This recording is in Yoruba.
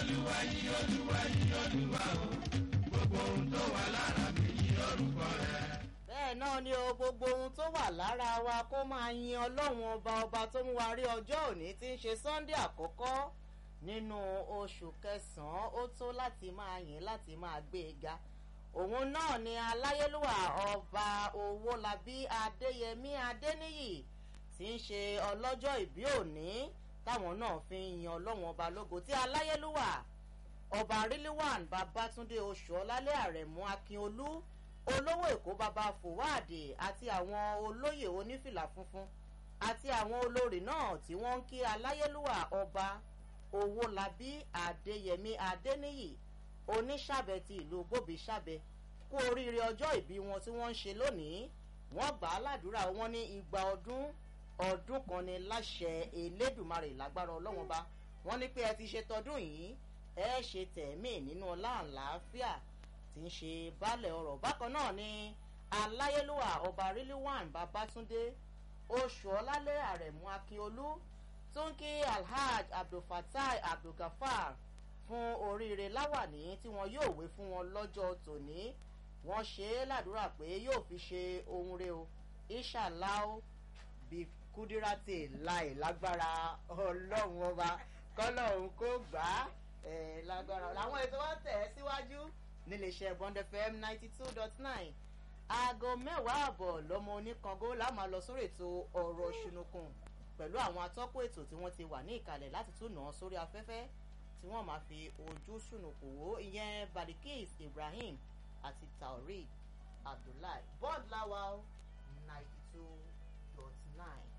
olúwa yí olúwa yí olúwa o gbogbo ohun tó wà lára mi yí orúkọ rẹ. bẹ́ẹ̀ náà ni o gbogbo ohun tó wà lára wa kó máa yin ọlọ́run ọba ọba tó mú wa rí ọjọ́ òní tí ń ṣe sunday àkọ́kọ́ nínú oṣù kẹsàn-án ó tó láti máa yìn láti máa gbé e ga òun náà ni aláyélúwà ọba owólabí adéyẹmí adéníyì tí ń ṣe ọlọ́jọ́ ìbí òní táwọn náà fi ń yin ọlọ́run ọba lógo tí aláyélúwà ọba ríliwàn babatunde oṣù ọlálẹ́ àrẹ̀mú akínolú olówó èkó baba fòwáàdì àti àwọn olóyè onífìlà funfun àti àwọn olórí náà tí wọ́n ń kí aláyélúwà ọba owólabí adéyẹmí adéníyì oníṣàbẹ ti ìlú gbòbíṣàbẹ kú oríire ọjọ́ ìbí wọn tí wọ́n ń ṣe lónìí wọ́n gbà á ládùúrà wọn ní igba ọdún ọdún kan ní láṣẹ elédùnmarè lágbára ọlọ́wọ́n bá wọ́n ní pé ẹ ti ṣe tọdún yìí ẹ ṣe tẹ̀mí nínú ọlá àlàáfíà tí ń ṣe baálẹ̀ ọ̀rọ̀ bákan náà ni aláyélúwà ọba ríliwàn babatunde oṣù ọlálẹ́ àrẹ̀mú akínolú tó ń kí alhaj abdulfatai abdulgafar fún oríire láwàní tí wọn yóò wé fún wọn lọ́jọ́ tòní wọ́n ṣe é ládùúrà pé yóò fi ṣe ohun re o inshallah bí kúdírátì láì lágbára ọlọ́run ọba kọ́lọ́run kó gbà á lágbára làwọn ètò wọn tẹ̀ ẹ́ síwájú níléeṣẹ́ bond fm ninety two dot nine aago mẹ́wàá àbọ̀ lọ́mọ oníkango láàmú lọ sórí ètò ọ̀rọ̀ ṣùnùkùn pẹ̀lú àwọn atọ́kùn ètò tí wọ́n ti wà ní ìkàlẹ̀ láti tún nà án sórí afẹ́fẹ́ tí wọ́n máa fi ojú ṣùnùkùn wò ìyẹn badikis ibrahim àti taoreed abdullahi bond lawal ninety two dot nine.